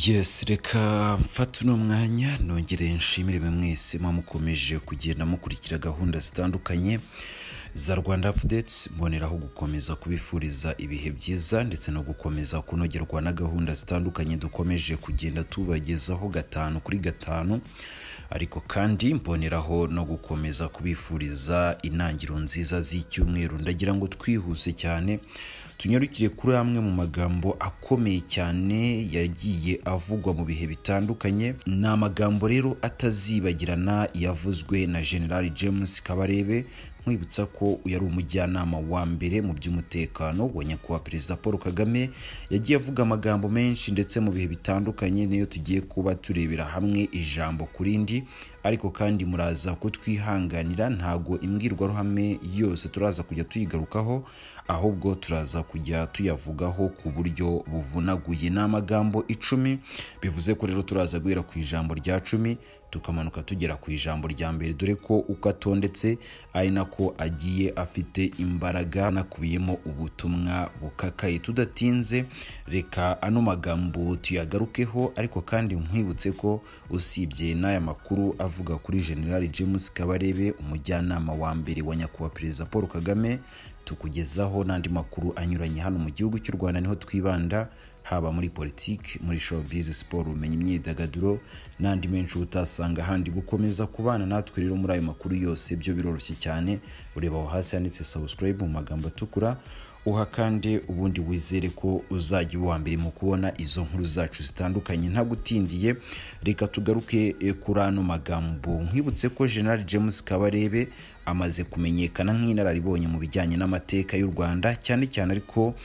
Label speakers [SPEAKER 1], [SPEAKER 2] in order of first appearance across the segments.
[SPEAKER 1] yesi reka mfate uno mwanya nongere nshimire mwe mwese muba mukomeje kugenda mukurikira gahunda zitandukanye za rwanda apudetsi mboneraho gukomeza kubifuriza ibihe byiza ndetse no gukomeza kunogerwa na gahunda zitandukanye dukomeje kugenda tubagezaho gatanu kuri gatanu ariko kandi mboneraho no gukomeza kubifuriza intangiro nziza z'icyumweru ndagira ngo twihuse cyane tunyarukire kuri amwe mu magambo akomeye cyane yagiye avugwa mu bihe bitandukanye ni amagambo rero atazibagirana yavuzwe na generali james kabarebe nkwibutsa ko uyu ari umujyanama wa mbere mu by'umutekano wa nyakubahwa perezida paul kagame yagiye avuga amagambo menshi ndetse mu bihe bitandukanye niyo tugiye kuba turebera hamwe ijambo ku rindi ariko kandi muraza kutwihanganira ntago imbwirwaruhame yose turaza kujya tuyigarukaho ahubwo turaza kujya tuyavugaho ku buryo buvunaguye ni amagambo icumi bivuze ko rero turaza guhera ku ijambo rya cumi tukamanuka tugera ku ijambo rya mbere dore ko uko atondetse ari nako agiye afite imbaraga anakubiyemo ubutumwa bukakaye tudatinze reka ano magambo tuyagarukeho ariko kandi nkwibutse ko usibye n'aya makuru avuga kuri generali james kabarebe umujyanama wa mbere wa nyakubahwa perezida paul kagame tukugezaho n'andi makuru anyuranye hano mu gihugu cy'u rwanda niho twibanda haba muri politiki muri showbiz siporo ubumenyi imyidagaduro n'andi menshi utasanga ahandi gukomeza kubana natwe rero muri ayo makuru yose byo biroroshye cyane ureba aho hasi handitse subscribe mu magambo atukura uha kandi ubundi wizere ko uzajya uba uwa mbere mu kubona izo nkuru zacu zitandukanye ntagutindiye reka tugaruke eh, kuri ano magambo nkwibutse ko general james kabarebe amaze kumenyekana nk'inararibonye mu bijyanye n'amateka y'u rwanda cyane cyane ariko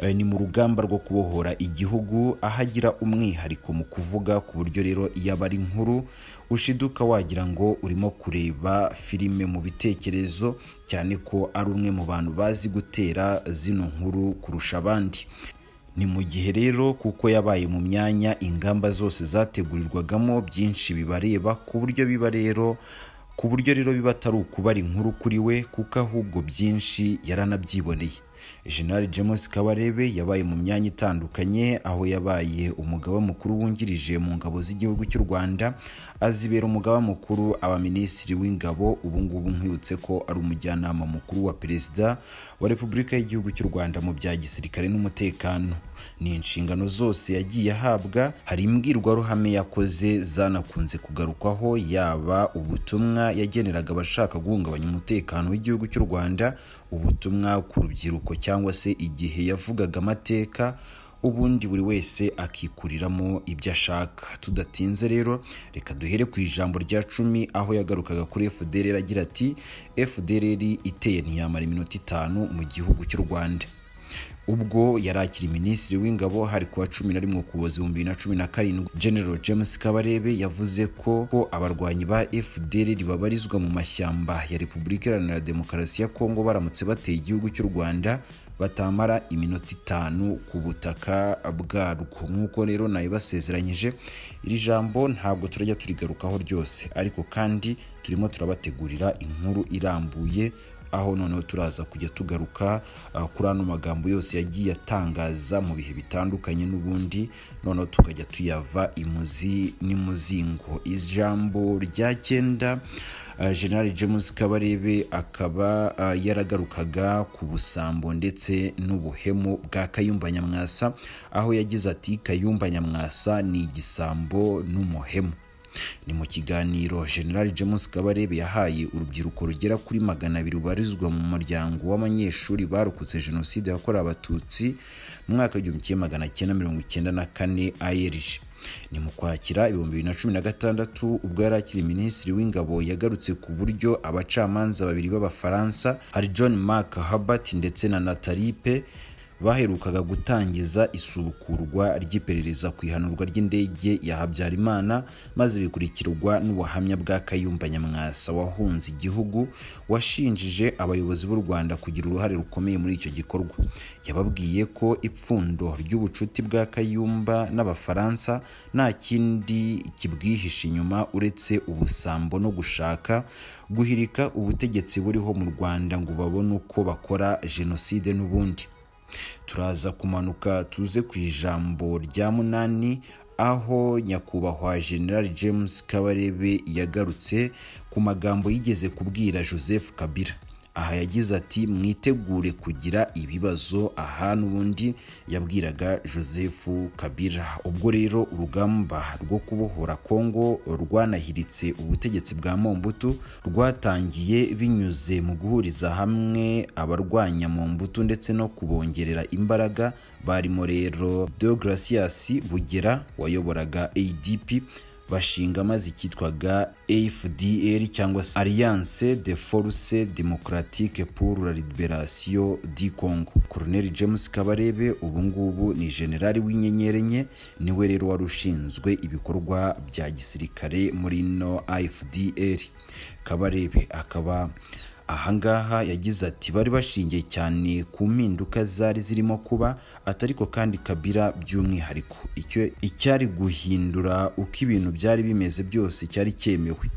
[SPEAKER 1] eh, ni mu rugamba rwo kubohora igihugu aho agira umwihariko mu kuvuga ku buryo rero iyo aba ari nkuru ushiduka wagira ngo urimo kureba filime mu bitekerezo cyane ko ari umwe mu bantu bazi gutera zino nkuru kurusha abandi ni mu gihe rero kuko yabaye mu myanya ingamba zose zategurirwagamo byinshi bibareba ku buryo biba rero ku buryo rero biba atari ukubara inkuru kuri we kuko ahubwo byinshi yaranabyiboneye general james kabarebe yabaye mu myanya itandukanye aho yabaye umugaba mukuru wungirije mu ngabo z'igihugu cy'u rwanda azibera umugaba mukuru aba minisitiri w'ingabo ubu ngubu nkwibutse ko ari umujyanama mukuru wa perezida wa repubulika y'igihugu cy'u rwanda mu bya gisirikare n'umutekano ni inshingano zose yagiye ahabwa hari imbwirwaruhame yakoze zanakunze kugarukwaho yaba ubutumwa yageneraga abashaka guhungabanya umutekano w'igihugu cy'u rwanda ubutumwa ku rubyiruko cyangwa se igihe yavugaga amateka ubundi buri wese akikuriramo ibyo ashaka tudatinze rero reka duhere ku ijambo rya cumi aho yagarukaga kuri fdr agira ati fdr iteye ntiyamara iminota itanu mu gihugu cy'u rwanda ubwo yari akiri minisitiri w'ingabo hari kuwa cumi na rimwe ukuboza ibihumbi bibiri na cumi na karindwi general james kabarebe yavuze ko ko abarwanyi ba fdr babarizwa mu mashyamba ya repubulika iharanira demokarasi ya kongo baramutse bateye igihugu cy'u rwanda batamara iminota itanu ku butaka bwarwo nk'uko rero nawe basezeranyije iri jambo ntabwo turajya turigarukaho ryose ariko kandi turimo turabategurira inkuru irambuye aho noneho turaza kujya tugaruka uh, kuri ano magambo yose yagiye atangaza mu bihe bitandukanye n'ubundi noneho tukajya tuyava imuzi n'imuzingo ijambo rya cyenda uh, general james kabarebe akaba uh, yaragarukaga ku busambo ndetse n'ubuhemu bwa kayumba nyamwasa aho yagize ati kayumba nyamwasa ni igisambo n'umuhemu ni mu kiganiro general james kabarebe yahaye urubyiruko rugera kuri magana abiri rubarizwa mu muryango w'abanyeshuri barokotse jenoside yakorewe abatutsi mu mwaka w'igihumbi kimwe magana cyenda mirongo icyenda na kane arg ni mu kwakira ibihumbi bibiri na cumi na gatandatu ubwo yari akiri minisitiri w'ingabo yagarutse ku buryo abacamanza babiri b'abafaransa hari john mark habert ndetse na natalipe baherukaga gutangiza isubukurwa ry'iperereza ku ihanurwa ry'indege ya habyarimana maze bikurikirwa n'ubuhamya bwa kayumba nyamwasa wahunze igihugu washinjije abayobozi b'u rwanda kugira uruhare rukomeye muri icyo gikorwa yababwiye ko ipfundo ry'ubucuti bwa kayumba n'abafaransa nta kindi kibwihishe inyuma uretse ubusambo no gushaka guhirika ubutegetsi buriho mu rwanda ngo babone uko bakora jenoside n'ubundi turaza kumanuka tuze ku ijambo rya munani aho nyakubahwa general james kabarebe yagarutse ku magambo yigeze kubwira joseph kabila aha yagize ati mwitegure kugira ibibazo aha n'ubundi yabwiraga joseph kabila ubwo rero urugamba rwo kubohora kongo rwanahiritse ubutegetsi bwa mombutu rwatangiye binyuze mu guhuriza hamwe abarwanya mombutu ndetse no kubongerera imbaraga barimo rero deogratias bugera wayoboraga adp bashinga amaze icyitwaga afdl cyangwa se alliance de force democratique pour la liberation du congo colonel james kabarebe ubungubu ni generali w'inyenyeri enye niwe rero wari ushinzwe ibikorwa bya gisirikare muri ino afdl kabarebe akaba ahangaha yagize ati bari bashingiye cyane ku mpinduka zari zirimo kuba atariko kandi kabira by'umwihariko icyo icyari guhindura uko ibintu byari bimeze byose cyari cyemewe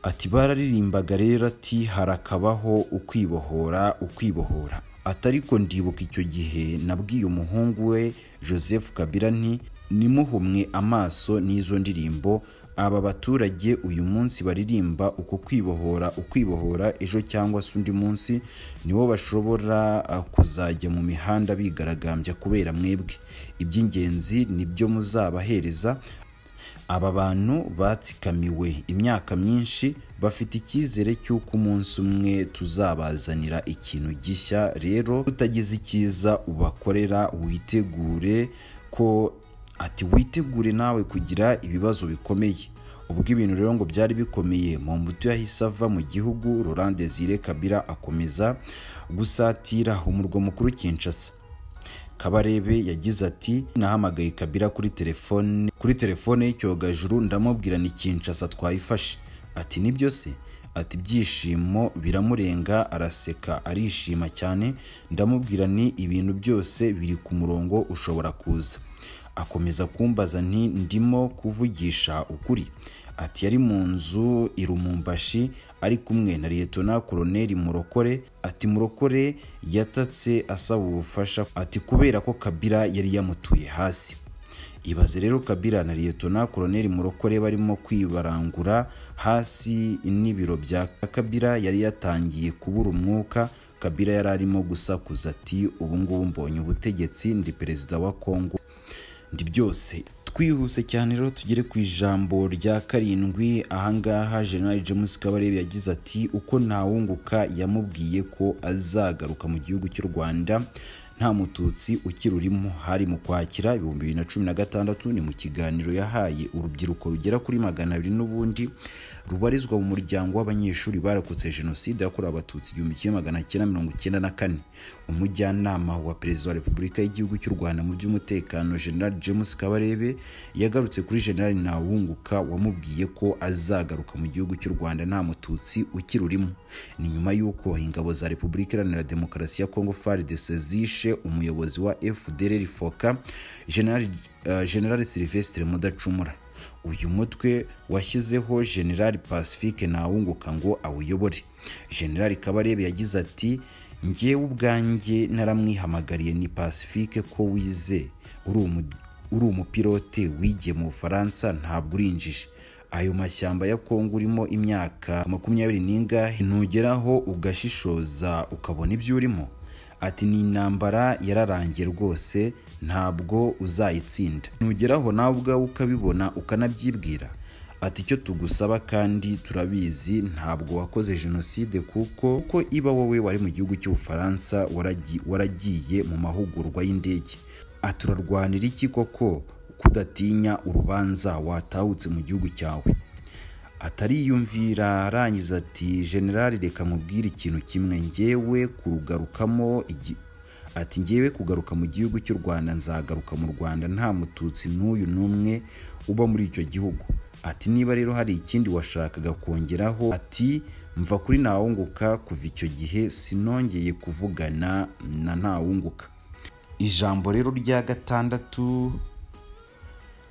[SPEAKER 1] ati bararirimbaga rero ati harakabaho ukwibohora ukwibohora atariko ndibuka icyo gihe nabwiye umuhungu we joseph kabira nti nimuhumwe amaso n'izo ndirimbo aba baturage uyu munsi baririmba uko kwibohora ukwibohora ejo cyangwa se undi munsi nibo bashobora kuzajya mu mihanda bigaragambya kubera mwebwe iby'ingenzi nibyo muzabahereza aba bantu batsikamiwe imyaka myinshi bafite icyizere cy'uko umunsi umwe tuzabazanira ikintu gishya rero utagize icyiza ubakorera witegure ko ati witegure nawe kugira ibibazo bikomeye ubwo ibintu rero ngo byari bikomeye mu mbuto yahise ava mu gihugu Laurent Desire Kabila akomeza gusatira umurwa mukuru Kinshasa Kabarebe yagize ati nahamagaye Kabila kuri telefone kuri telefone y'icyogajuru ndamubwira ni Kinshasa twayifashe ati nibyo se ati ibyishimo biramurenga araseka arishima cyane ndamubwira ni ibintu byose biri ku murongo ushobora kuza akomeza kumbaza nti ndimo kuvugisha ukuri ati yari mu nzu irumumbashi ari kumwe na liyetona koroneri murokore ati murokore yatatse asaba ubufasha ati kubera ko kabira yari yamutuye hasi ibaze rero kabira na liyetona koroneri murokore barimo kwibarangura hasi n'ibiro bya kabira yari yatangiye kubura umwuka kabira yari arimo gusakuza ati ubungubu mbonye ubutegetsi ndi perezida wa kongo ndi byose twihuse cyane rero tugere ku ijambo rya karindwi ahangaha general james kabarebe yagize ati uko ntawunguka yamubwiye ko azagaruka mu gihugu cy'u rwanda nta mututsi ukirurimo hari mu kwakira ibihumbi bibiri na cumi na gatandatu ni mu kiganiro yahaye urubyiruko rugera kuri magana abiri n'ubundi rubarizwa mu muryango w'abanyeshuri barokotse jenoside yakorewe abatutsi igihumbi kimwe magana cyenda mirongo icyenda na kane umujyanama wa perezida wa repubulika y'igihugu cy'u rwanda mu by'umutekano general james kabarebe yagarutse kuri general ntawunguka wamubwiye ko azagaruka mu gihugu cy'u rwanda nta mututsi ukirurimo ni nyuma y'uko ingabo za repubulika iharanira demokarasi ya kongo fardes zishe umuyobozi wa fdr foka general silvestre mudacumura uyu mutwe washyizeho general pacifique ntawunguka ngo awuyobore general kabarebe yagize ati ngewe ubwanjye naramwihamagariye ni pacifique ko wize uri umupilote wigiye mu bufaransa ntabwo urinjije ayo mashyamba ya kongo urimo imyaka makumyabiri n'ingahe ntugeraho ugashishoza ukabona ibyo urimo ati ni intambara yararangiye rwose ntabwo uzayitsinda ntugeraho nawe ubwawe ukabibona ukanabyibwira ati icyo tugusaba kandi turabizi ntabwo wakoze jenoside kuko uko iba wowe wari mu gihugu cy'ubufaransa waragiye mu mahugurwa y'indege aturarwanira iki koko kudatinya urubanza watahutse mu gihugu cyawe atariyumvira arangiza ati generali reka nkubwire ikintu kimwe ngewe kurugarukamo ati ngewe kugaruka mu gihugu cy'u rwanda nzagaruka mu rwanda nta mututsi n'uyu n'umwe uba muri icyo gihugu ati niba rero hari ikindi washakaga kongeraho ati mva kuri ntawunguka kuva icyo gihe sinongeye kuvugana na ntawunguka ijambo rero rya gatandatu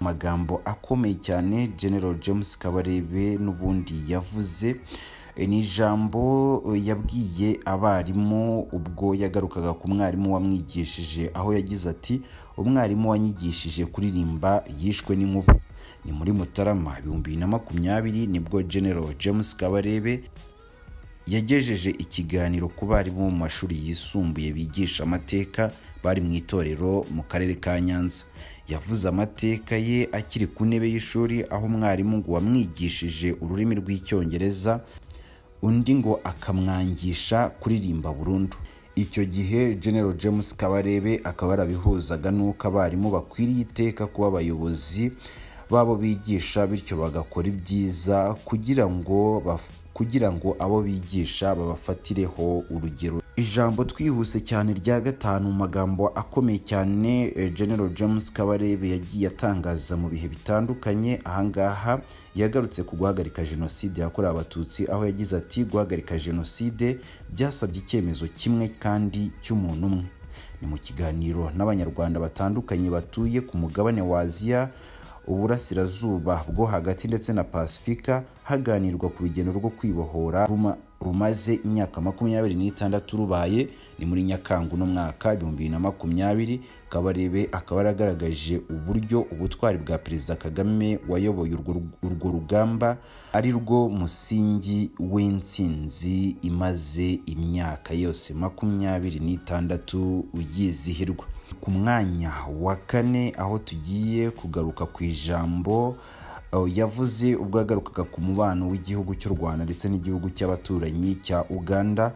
[SPEAKER 1] amagambo akomeye cyane general james kabarebe n'ubundi yavuze ni ijambo yabwiye abarimu ubwo yagarukaga ku mwarimu wamwigishije aho yagize ati umwarimu wanyigishije kuririmba yishwe n'inkuba ni muri mutarama ibihumbi bibiri na makumyabiri nibwo general james kabarebe yagejeje ikiganiro ku barimu bo mu mashuri yisumbuye bigisha amateka bari mu itorero mu karere ka nyanza yavuze amateka ye akiri ku ntebe y'ishuri aho umwarimu ngo wamwigishije ururimi rw'icyongereza undi ngo akamwangisha kuririmba burundu icyo gihe general james kabarebe akaba yarabihuzaga n'uko abarimu bakwiriye iteka kuba abayobozi babo bigisha bityo bagakora ibyiza kugira ngo baf- kugira ngo abo bigisha babafatireho urugero ijambo twihuse cyane rya gatanu mu magambo akomeye cyane eh, general james kabarebe yagiye atangaza mu bihe bitandukanye ahangaha yagarutse ku guhagarika jenoside yakorewe abatutsi aho yagize ati guhagarika jenoside byasabye icyemezo kimwe kandi cy'umuntu umwe ni mu kiganiro n'abanyarwanda batandukanye batuye ku mugabane wa aziya uburasirazuba bwo hagati ndetse na pasifika haganirwa ku rugendo rwo kwibohora ruma- rumaze imyaka makumyabiri n'itandatu rubaye ni muri nyakanga uno mwaka ibihumbi bibiri na makumyabiri kabarebe akaba yaragaragaje uburyo ubutwari bwa perezida kagame wayoboye urwo rug- urwo rugamba ari rwo musingi w'intsinzi imaze imyaka yose makumyabiri n'itandatu yizihirwa ku mwanya wa kane aho tugiye kugaruka ku ijambo eh, yavuze ubwo yagarukaga ku mubano w'igihugu cy'u rwanda ndetse n'igihugu cy'abaturanyi cya uganda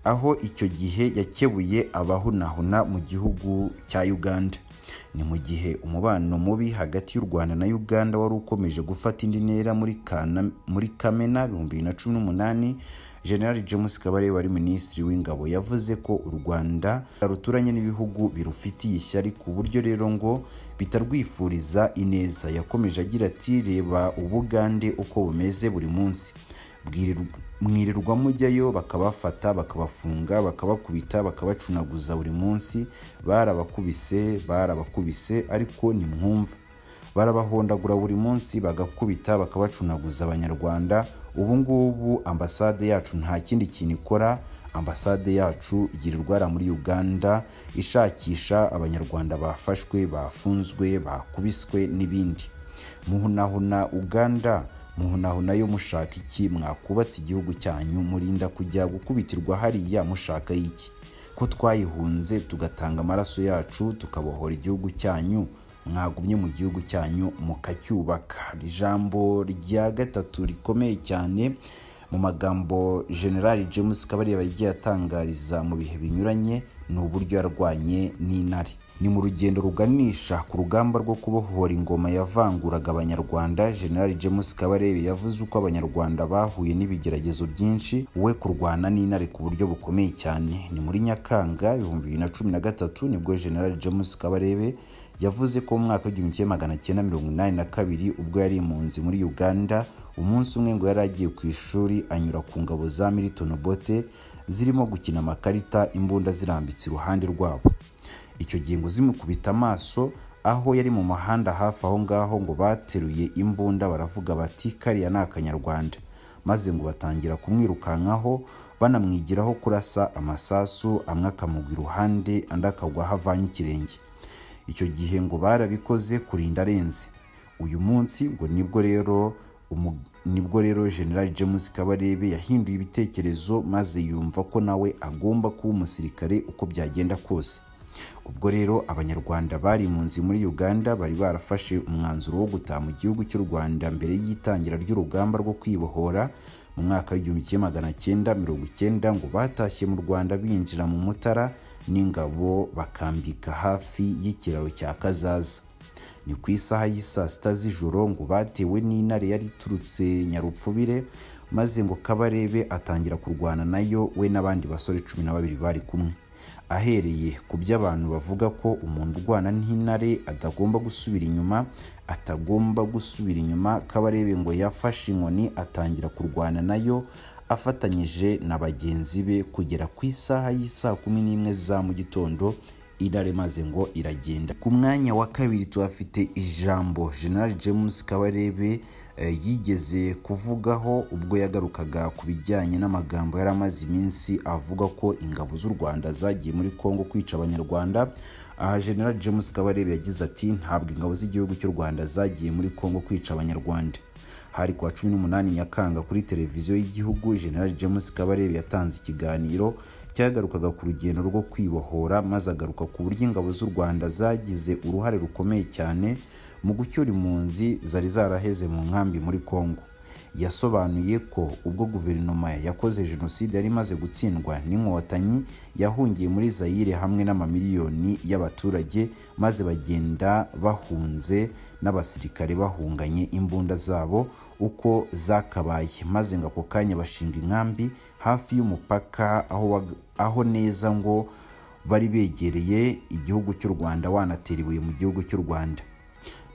[SPEAKER 1] aho icyo gihe yakebuye abahunahuna mu gihugu cya uganda ni mu gihe umubano mubi hagati y'u rwanda na uganda wari ukomeje gufata indi ntera muri Kana- muri kamena ibihumbi bibiri na cumi n'umunani generali james kabarebe wari minisitiri w'ingabo yavuze ko u rwanda ruturanye n'ibihugu birufitiye ishyari ku buryo rero ngo bitarwifuriza ineza yakomeje agira ati reba ubugande uko bumeze buri munsi Bwirirwa- mwirirwa mujyayo bakabafata bakabafunga bakabakubita bakabacunaguza buri munsi barabakubise barabakubise ariko nimwumva barabahondagura buri munsi bagakubita bakabacunaguza abanyarwanda ubu ngubu ambasade yacu nta kindi kintu ikora ambasade yacu yirirwara muri uganda ishakisha abanyarwanda bafashwe bafunzwe bakubiswe n'ibindi muhunahuna uganda muhunahuna yo mushaka iki mwakubatse igihugu cyanyu murinda kujya gukubitirwa hariya mushaka iki ko twayihunze tugatanga amaraso yacu tukabohora igihugu cyanyu mwagumye mu gihugu cyanyu mukacyubaka ijambo rya gatatu rikomeye cyane mu magambo generali james kabarebe yagiye atangariza mu bihe binyuranye ni uburyo yarwanye n'intare ni mu rugendo ruganisha ku rugamba rwo kubohora ingoma yavanguraga abanyarwanda generali james kabarebe yavuze uko abanyarwanda bahuye n'ibigeragezo byinshi we kurwana n'intare ku buryo bukomeye cyane ni muri nyakanga ibihumbi bibiri na cumi na gatatu nibwo generali james kabarebe yavuze ko mu mwaka w'igihumbi kimwe magana cyenda mirongo inani na kabiri ubwo yari impunzi muri uganda umunsi umwe ngo yari agiye ku ishuri anyura ku ngabo za milton bote zirimo gukina amakarita imbunda zirambitse iruhande rwabo icyo gihe ngo zimukubita amaso aho yari mu muhanda hafi aho ngaho ngo bateruye imbunda baravuga bati kariya ni akanyarwanda maze ngo batangira kumwirukankaho banamwigiraho kurasa amasasu amwe akamugwa iruhande andi akagwa aho avanye ikirenge icyo gihe ngo barabikoze kurinda arenze uyu munsi ngo nibwo rero umu- nibwo rero general james kabarebe yahinduye ibitekerezo maze yumva ko nawe agomba kuba umusirikare uko byagenda kose ubwo rero abanyarwanda bari impunzi muri uganda bari barafashe umwanzuro wo gutaha mu gihugu cy'u rwanda mbere y'itangira ry'urugamba rwo kwibohora mu mwaka w'igihumbi kimwe magana cyenda mirongo icyenda ngo batashye mu rwanda binjira mu mutara n'ingabo bakambika hafi y'ikiraro cya kazaza ni ku isaha y'i saa sita z'ijoro ngo batewe n'intare yari iturutse nyarupfubire maze ngo kabarebe atangira kurwana nayo we n'abandi basore cumi na babiri bari kumwe ahereye ku by'abantu bavuga ko umuntu urwana n'intare atagomba gusubira inyuma atagomba gusubira inyuma kabarebe ngo yafashe inkoni atangira kurwana nayo afatanyije na bagenzi be kugera ku isaha y'i saa kumi n'imwe za mu gitondo idare maze ngo iragenda ku mwanya wa kabiri tuhafite ijambo general james kabarebe eh, yigeze kuvugaho ubwo yagarukaga ku bijyanye n'amagambo yari amaze iminsi avuga ko ingabo z'u Rwanda zagiye muri Kongo kwica Abanyarwanda aha General James Kabarebe yagize ati ntabwo ingabo z'igihugu cy'u Rwanda zagiye muri Kongo kwica Abanyarwanda hari kuwa cumi n'umunani nyakanga kuri televiziyo y'igihugu general james kabarebe yatanze ikiganiro cyagarukaga ku rugendo rwo kwibohora maze agaruka ku buryo ingabo z'u rwanda zagize uruhare rukomeye cyane mu gucyura impunzi zari zaraheze mu nkambi muri congo yasobanuye ko ubwo guverinoma yakoze jenoside yari imaze gutsindwa n'inkotanyi yahungiye muri zayire hamwe n'amamiliyoni y'abaturage maze bagenda bahunze n'abasirikare bahunganye imbunda zabo uko zakabaye maze ngo ako kanya bashinga inkambi hafi y'umupaka aho wag- aho neza ngo bari begereye igihugu cy'u rwanda wanatera ibuye mu gihugu cy'u rwanda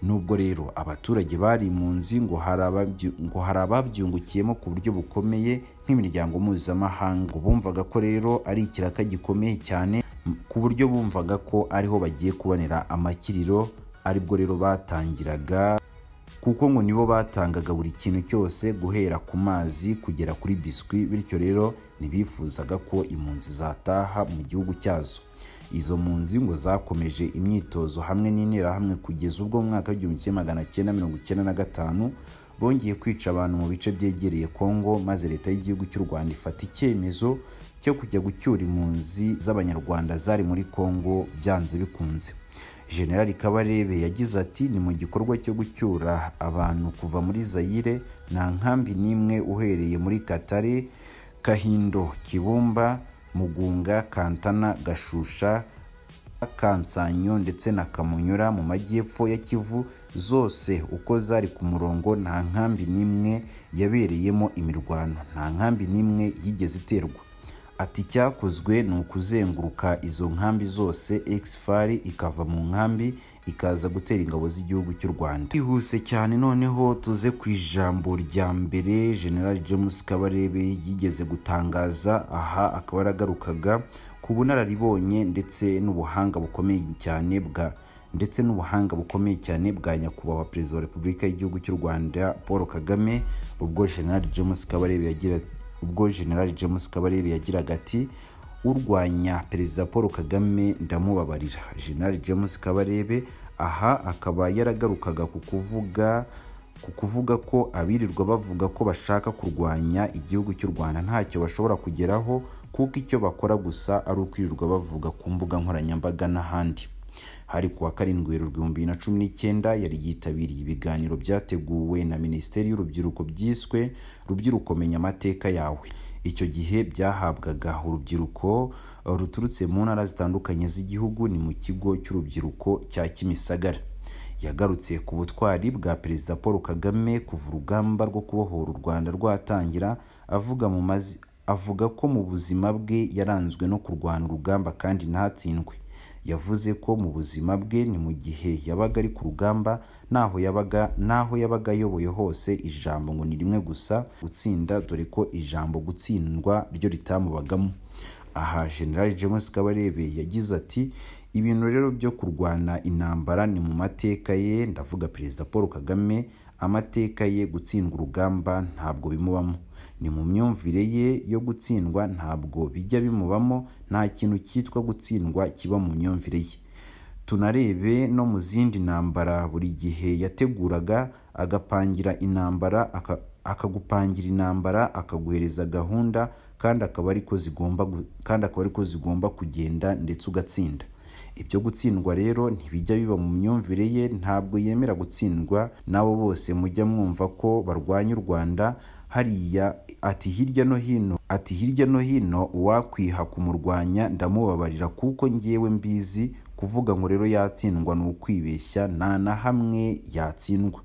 [SPEAKER 1] nubwo rero abaturage bari impunzi ngo hari ababyu- ngo hari ababyungukiyemo ku buryo bukomeye nk'imiryango mpuzamahanga ngo bumvaga ko rero ari ikiraka gikomeye cyane m- ku buryo bumvaga ko ariho bagiye kubonera amakiriro aribwo rero batangiraga kuko ngo nibo batangaga buri kintu cyose guhera ku mazi kugera kuri biswi bityo rero ntibifuzaga ko impunzi zataha mu gihugu cyazo izo mpunzi ngo zakomeje imyitozo hamwe n'interahamwe kugeza ubwo mu mwaka w'igihumbi kimwe magana cyenda mirongo icyenda na gatanu bongeye kwica abantu mu bice byegereye kongo maze leta y'igihugu cy'u rwanda ifata icyemezo cyo kujya gucyura impunzi z'abanyarwanda zari muri kongo byanze bikunze generali kabarebe yagize ati ni mu gikorwa cyo gucyura abantu kuva muri zayire nta nkambi n'imwe uhereye muri katare kahindo kibumba mugunga kantana gashusha Kansanyo ndetse na Kamunyura mu majyepfo ya Kivu zose uko zari ku murongo nta nkambi n'imwe yabereyemo imirwano nta nkambi n'imwe yigeze iterwa ati icyakozwe ni ukuzenguruka izo nkambi zose exfari ikava mu nkambi ikaza gutera ingabo z'igihugu cy'u Rwanda bihuse cyane noneho tuze ku ijambo rya mbere General James Kabarebe yigeze gutangaza aha akaba yaragarukaga ku bunararibonye ndetse n'ubuhanga bukomeye cyane bwa ndetse n'ubuhanga bukomeye cyane bwa nyakubahwa perezida wa repubulika y'igihugu cy'u rwanda paul kagame ubwo general james kabarebe yagira ubwo general james kabarebe yagiraga ati urwanya perezida paul kagame ndamubabarira general james kabarebe aha akaba yaragarukaga ku kuvuga ku kuvuga ko abirirwa bavuga ko bashaka kurwanya igihugu cy'u Rwanda ntacyo bashobora kugeraho kuko icyo bakora gusa ari ukwirirwa bavuga ku mbuga nkoranyambaga n'ahandi hari kuwa karindwi werurwe mu bibiri na cumi n'icyenda yari yitabiriye ibiganiro byateguwe na minisiteri y'urubyiruko byiswe rubyiruko menya amateka yawe icyo gihe byahabwaga urubyiruko eh, ruturutse mu ntara zitandukanye z'igihugu ni mu kigo cy'urubyiruko cya kimisagara yagarutse ku butwari bwa perezida paul kagame kuva urugamba rwo kubohora u rwanda rwatangira avuga mu mazi avuga ko mu buzima bwe yaranzwe no kurwana urugamba kandi ntatsindwe yavuze ko mu buzima bwe ni mu gihe yabaga ari ku rugamba n'aho yabaga n'aho yabaga ayoboye hose ijambo ngo ni rimwe gusa gutsinda dore ko ijambo gutsindwa ryo ritamubagamo aha general james kabarebe yagize ati ibintu rero byo kurwana intambara ni mu mateka ye ndavuga perezida paul kagame amateka ye gutsindwa urugamba ntabwo bimubamo ni mu myumvire ye yo gutsindwa ntabwo bijya bimubamo nta kintu cyitwa gutsindwa kiba mu myumvire ye tunarebe no mu zindi ntambara buri gihe yateguraga agapangira intambara aka- akagupangira intambara akaguhereza gahunda kandi akaba ariko zigomba gu- kandi akaba ariko zigomba kugenda ndetse ugatsinda ibyo gutsindwa rero ntibijya biba mu myumvire ye ntabwo yemera gutsindwa n'abo bose mujya mwumva ko barwanya u Rwanda hariya ati hirya no hino ati hirya no hino uwakwiha kumurwanya ndamubabarira kuko ngewe mbizi kuvuga ngo rero yatsindwa ni ukwibeshya nta na hamwe yatsindwa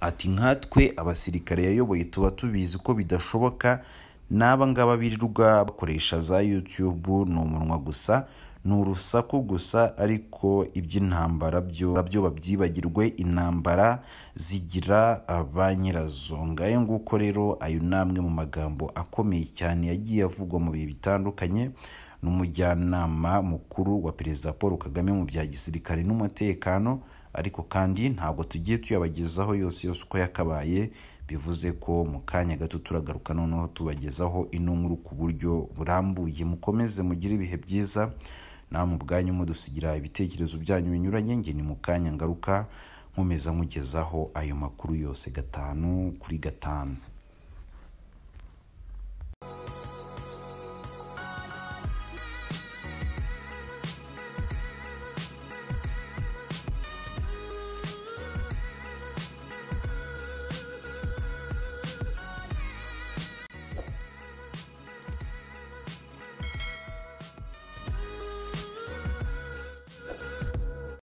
[SPEAKER 1] ati nkatwe abasirikare yayoboye tuba tubizi ko bidashoboka n'aba ngaba birirwa bakoresha za youtube ni umunwa gusa ni urusaku gusa ariko iby'intambara byo byo babyibagirwe intambara zigira ba nyirazo ngayo nguko rero ayo ni amwe mu magambo akomeye cyane yagiye avugwa mu bihe bitandukanye n'umujyanama mukuru wa perezida paul kagame mu bya gisirikare n'umutekano ariko kandi ntabwo tugiye tuyabagezaho yose yose uko yakabaye bivuze ko mu kanya gato turagaruka noneho tubagezaho ino nkuru ku buryo burambuye mukomeze mugire ibihe byiza namwe ubwanyu mudusigira ibitekerezo byanyu binyuranye nge ni mu kanya ngaruka nkomeza mugezaho ayo makuru yose gatanu kuri gatanu